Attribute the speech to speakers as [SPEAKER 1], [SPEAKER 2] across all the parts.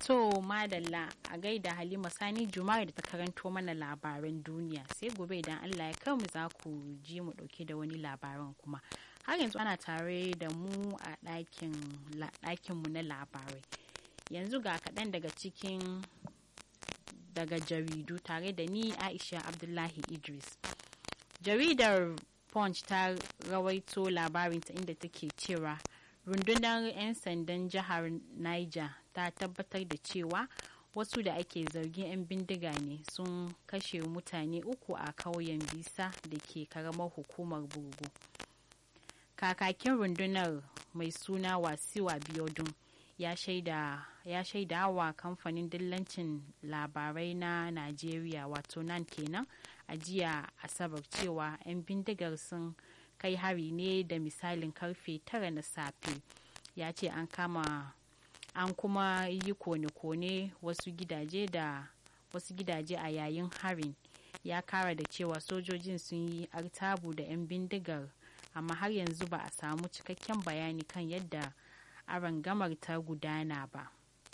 [SPEAKER 1] To madalla a gaida Halima Sani Juma'a da ta karanto mana labaran duniya sai gobe idan Allah ya kai mu za ku ji mu dauke da wani labaran kuma. Har yanzu ana tare da mu a ɗakin mu na labarai. Yanzu ga kaɗan daga cikin daga jaridu tare da ni Aisha Abdullahi Idris. Jaridar Punch ta rawaito labarinta inda take cewa rundunar 'yan sandan jihar Niger ta tabbatar da cewa wasu da ake zargin 'yan bindiga ne sun kashe mutane uku a kauyen bisa da ke karamar hukumar burgu kakakin rundunar mai suna wasiwa biodun ya shaida ya shaida wa kamfanin dillancin labarai na najeriya wato nan kenan a jiya asabar cewa 'yan bindigar sun kai hari ne da misalin karfe tara na safe ya ce an kama an kuma yi kone-kone wasu gidaje da wasu gidaje a yayin harin ya kara da cewa sojojin sun yi artabu da 'yan bindigar amma har yanzu ba a samu cikakken bayani kan yadda arangamar ta gudana ba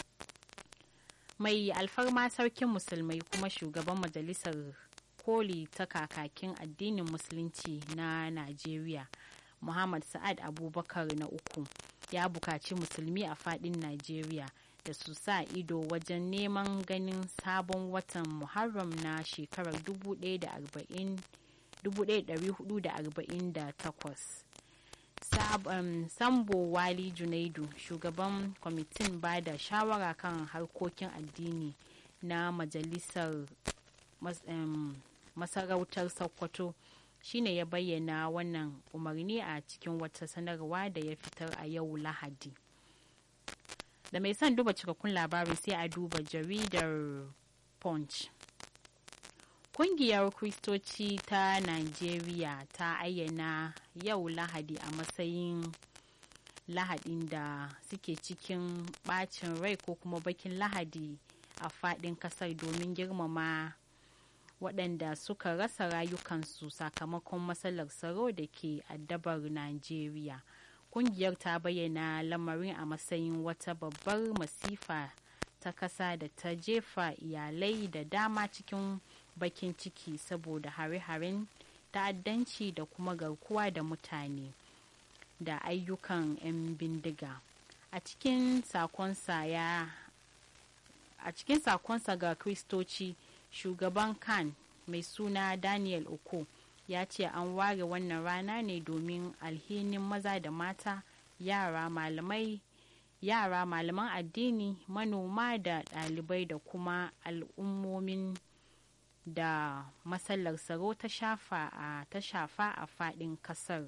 [SPEAKER 1] mai alfarma sarkin musulmai kuma shugaban majalisar koli ta kakakin addinin musulunci na najeriya muhammad sa'ad abubakar na uku ya bukaci musulmi a fadin najeriya da su sa ido wajen neman ganin sabon watan muharram na shekarar 1448 sambo wali junaidu shugaban kwamitin ba da shawara kan harkokin addini na majalisar masarautar sokoto shine ya bayyana wannan umarni a cikin wata sanarwa da ya fitar a yau lahadi da mai son duba cikakkun labarin sai a duba jaridar punch kungiyar kristoci ta nigeria ta ayyana yau lahadi a matsayin lahadin da suke cikin bacin rai ko kuma bakin lahadi a fadin kasar domin girmama waɗanda suka rasa rayukansu sakamakon matsalar tsaro da ke addabar Najeriya. Kungiyar ta bayyana lamarin a matsayin wata babbar masifa ta kasa da ta jefa iyalai da dama cikin bakin ciki saboda hare-haren ta'addanci da kuma garkuwa da mutane da ayyukan 'yan bindiga. A cikin sakonsa ya a cikin sakonsa ga kristoci shugaban kan mai suna daniel oko ya ce an ware wannan rana ne domin alhinin maza da mata yara malamai yara malaman addini manoma da ɗalibai da kuma al'ummomin da matsalar tsaro ta shafa a ta shafa a faɗin ƙasar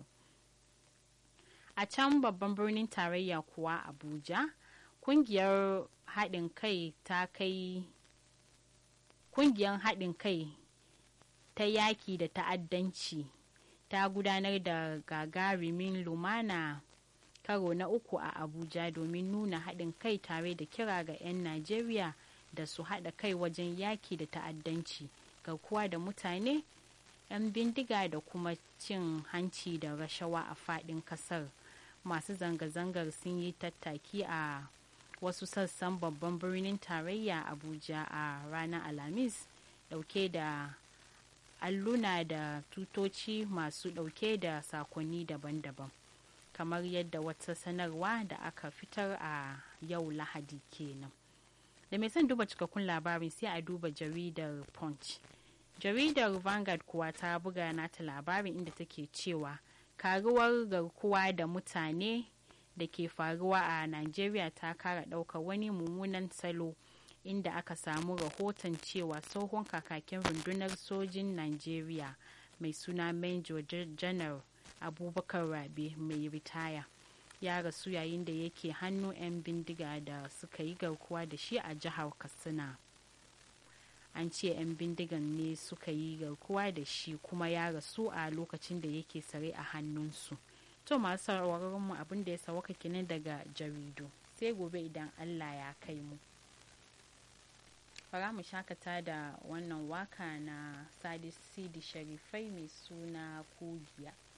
[SPEAKER 1] a can babban birnin tarayya kuwa abuja kungiyar haɗin kai ta kai kungiyar haɗin kai ta yaki da ta'addanci ta gudanar da gagarumin lumana karo na uku a abuja domin nuna haɗin kai tare da kira ga 'yan najeriya da su haɗa kai wajen yaki da ta'addanci garkuwa da mutane 'yan bindiga da kuma cin hanci da rashawa a faɗin ƙasar masu zanga-zangar sun yi tattaki a wasu sassan babban birnin tarayya abuja a ranar alhamis dauke da alluna da tutoci masu dauke da sakonni daban-daban kamar yadda wata sanarwa da aka fitar a yau lahadi kenan da mai son duba cikakkun labarin sai a duba jaridar punch jaridar vanguard kuwa ta buga nata labarin inda take cewa karuwar garkuwa da mutane da ke faruwa a Najeriya ta kara ɗaukar wani mummunan salo inda aka samu rahoton cewa tsohon kakakin rundunar sojin Najeriya mai suna Major General Abubakar Rabe mai ritaya ya rasu yayin da yake hannu 'yan bindiga da suka yi garkuwa da shi a jihar Katsina. An ce 'yan bindigan ne suka yi garkuwa da shi kuma ya rasu a lokacin da yake tsare a hannunsu. to masu sauraron mu abin da ya sawaka kenan daga jaridu sai gobe idan Allah ya kai mu fara mu shakata da wannan waka na sadis sidi sharifai mai suna kugiya